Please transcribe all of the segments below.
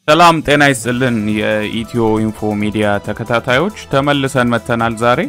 ሰላም ጤና ይስጥልን። የኢትዮ ኢንፎ ሚዲያ ተከታታዮች ተመልሰን መተናል። ዛሬ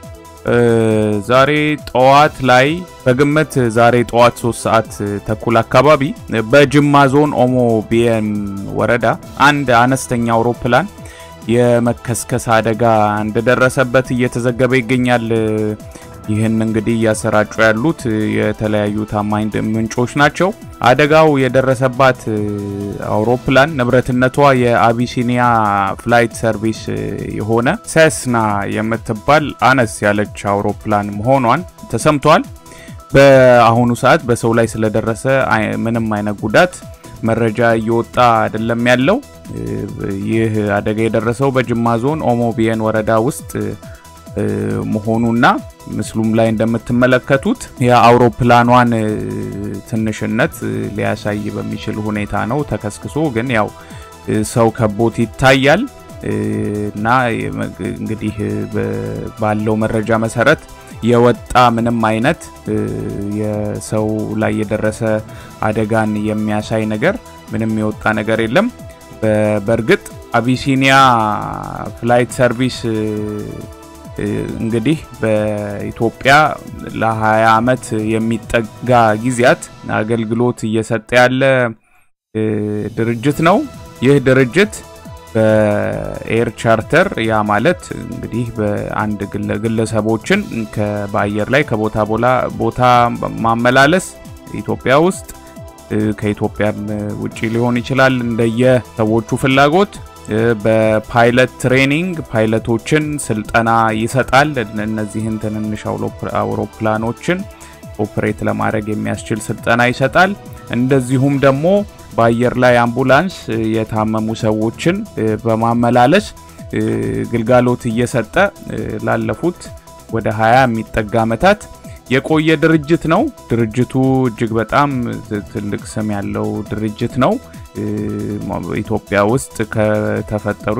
ዛሬ ጠዋት ላይ በግምት ዛሬ ጠዋት 3 ሰዓት ተኩል አካባቢ በጅማ ዞን ኦሞ ቢየን ወረዳ አንድ አነስተኛ አውሮፕላን የመከስከስ አደጋ እንደደረሰበት እየተዘገበ ይገኛል። ይህን እንግዲህ እያሰራጩ ያሉት የተለያዩ ታማኝ ምንጮች ናቸው። አደጋው የደረሰባት አውሮፕላን ንብረትነቷ የአቢሲኒያ ፍላይት ሰርቪስ የሆነ ሴስና የምትባል አነስ ያለች አውሮፕላን መሆኗን ተሰምቷል። በአሁኑ ሰዓት በሰው ላይ ስለደረሰ ምንም አይነት ጉዳት መረጃ እየወጣ አይደለም ያለው። ይህ አደጋ የደረሰው በጅማ ዞን ኦሞ ቢየን ወረዳ ውስጥ መሆኑና ምስሉም ላይ እንደምትመለከቱት የአውሮፕላኗን ትንሽነት ሊያሳይ በሚችል ሁኔታ ነው። ተከስክሶ ግን ያው ሰው ከቦት ይታያል እና እንግዲህ ባለው መረጃ መሰረት የወጣ ምንም አይነት የሰው ላይ የደረሰ አደጋን የሚያሳይ ነገር ምንም የወጣ ነገር የለም። በእርግጥ አቢሲኒያ ፍላይት ሰርቪስ እንግዲህ በኢትዮጵያ ለ20 ዓመት የሚጠጋ ጊዜያት አገልግሎት እየሰጠ ያለ ድርጅት ነው። ይህ ድርጅት በኤር ቻርተር ያ ማለት እንግዲህ በአንድ ግለሰቦችን በአየር ላይ ከቦታ ቦታ ማመላለስ ኢትዮጵያ ውስጥ ከኢትዮጵያም ውጭ ሊሆን ይችላል እንደየ ሰዎቹ ፍላጎት በፓይለት ትሬኒንግ ፓይለቶችን ስልጠና ይሰጣል። እነዚህን ትንንሽ አውሮፕላኖችን ኦፕሬት ለማድረግ የሚያስችል ስልጠና ይሰጣል። እንደዚሁም ደግሞ በአየር ላይ አምቡላንስ የታመሙ ሰዎችን በማመላለስ ግልጋሎት እየሰጠ ላለፉት ወደ 20 የሚጠጋ ዓመታት የቆየ ድርጅት ነው። ድርጅቱ እጅግ በጣም ትልቅ ስም ያለው ድርጅት ነው። ኢትዮጵያ ውስጥ ከተፈጠሩ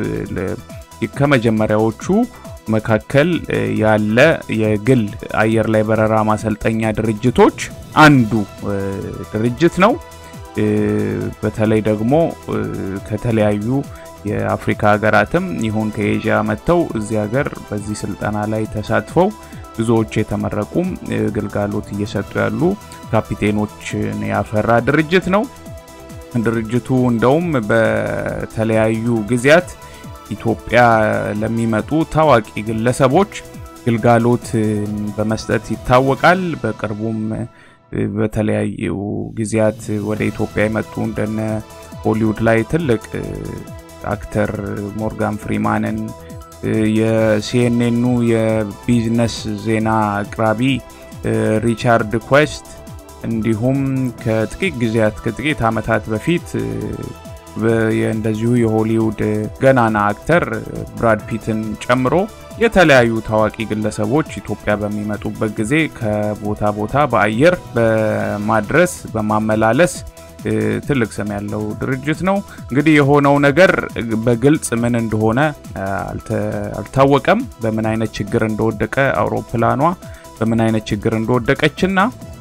ከመጀመሪያዎቹ መካከል ያለ የግል አየር ላይ በረራ ማሰልጠኛ ድርጅቶች አንዱ ድርጅት ነው። በተለይ ደግሞ ከተለያዩ የአፍሪካ ሀገራትም ይሁን ከኤዥያ መጥተው እዚህ ሀገር በዚህ ስልጠና ላይ ተሳትፈው ብዙዎች የተመረቁም ግልጋሎት እየሰጡ ያሉ ካፒቴኖችን ያፈራ ድርጅት ነው። ድርጅቱ እንደውም በተለያዩ ጊዜያት ኢትዮጵያ ለሚመጡ ታዋቂ ግለሰቦች ግልጋሎት በመስጠት ይታወቃል። በቅርቡም በተለያዩ ጊዜያት ወደ ኢትዮጵያ የመጡ እንደነ ሆሊውድ ላይ ትልቅ አክተር ሞርጋን ፍሪማንን የሲኤንኤኑ የቢዝነስ ዜና አቅራቢ ሪቻርድ ኩዌስት እንዲሁም ከጥቂት ጊዜያት ከጥቂት ዓመታት በፊት እንደዚሁ የሆሊውድ ገናና አክተር ብራድ ፒትን ጨምሮ የተለያዩ ታዋቂ ግለሰቦች ኢትዮጵያ በሚመጡበት ጊዜ ከቦታ ቦታ በአየር በማድረስ በማመላለስ ትልቅ ስም ያለው ድርጅት ነው። እንግዲህ የሆነው ነገር በግልጽ ምን እንደሆነ አልታወቀም። በምን አይነት ችግር እንደወደቀ አውሮፕላኗ በምን አይነት ችግር እንደወደቀችና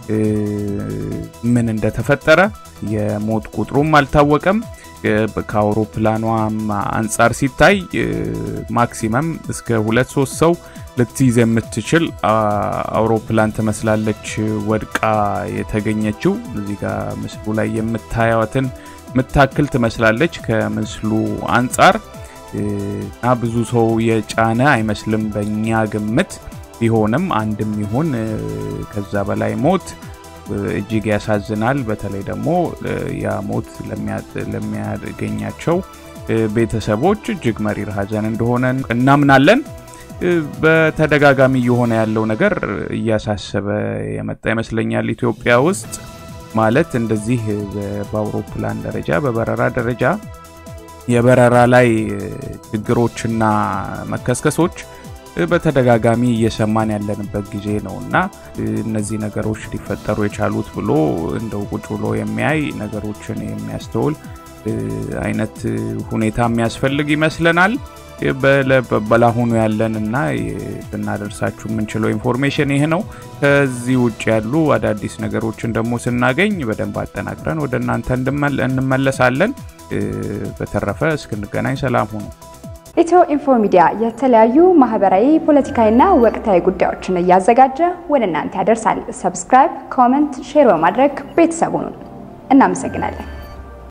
ምን እንደተፈጠረ የሞት ቁጥሩም አልታወቀም። ከአውሮፕላኗም አንጻር ሲታይ ማክሲመም እስከ ሁለት ሶስት ሰው ልትይዝ የምትችል አውሮፕላን ትመስላለች ወድቃ የተገኘችው። እዚህ ጋር ምስሉ ላይ የምታያትን የምታክል ትመስላለች ከምስሉ አንጻር እና ብዙ ሰው የጫነ አይመስልም በእኛ ግምት። ቢሆንም አንድም ይሁን ከዛ በላይ ሞት እጅግ ያሳዝናል። በተለይ ደግሞ ያ ሞት ለሚያገኛቸው ቤተሰቦች እጅግ መሪር ሐዘን እንደሆነ እናምናለን። በተደጋጋሚ እየሆነ ያለው ነገር እያሳሰበ የመጣ ይመስለኛል። ኢትዮጵያ ውስጥ ማለት እንደዚህ በአውሮፕላን ደረጃ በበረራ ደረጃ የበረራ ላይ ችግሮችና መከስከሶች በተደጋጋሚ እየሰማን ያለንበት ጊዜ ነው እና እነዚህ ነገሮች ሊፈጠሩ የቻሉት ብሎ እንደው ቁጭ ብሎ የሚያይ ነገሮችን የሚያስተውል አይነት ሁኔታ የሚያስፈልግ ይመስለናል። በላሁኑ ያለን እና ልናደርሳችሁ የምንችለው ኢንፎርሜሽን ይህ ነው። ከዚህ ውጭ ያሉ አዳዲስ ነገሮችን ደግሞ ስናገኝ በደንብ አጠናቅረን ወደ እናንተ እንመለሳለን። በተረፈ እስክንገናኝ ሰላም ሁኑ። ኢትዮ ኢንፎ ሚዲያ የተለያዩ ማህበራዊ፣ ፖለቲካዊና ወቅታዊ ጉዳዮችን እያዘጋጀ ወደ እናንተ ያደርሳል። ሰብስክራይብ፣ ኮመንት፣ ሼር በማድረግ ቤተሰቡን እናመሰግናለን።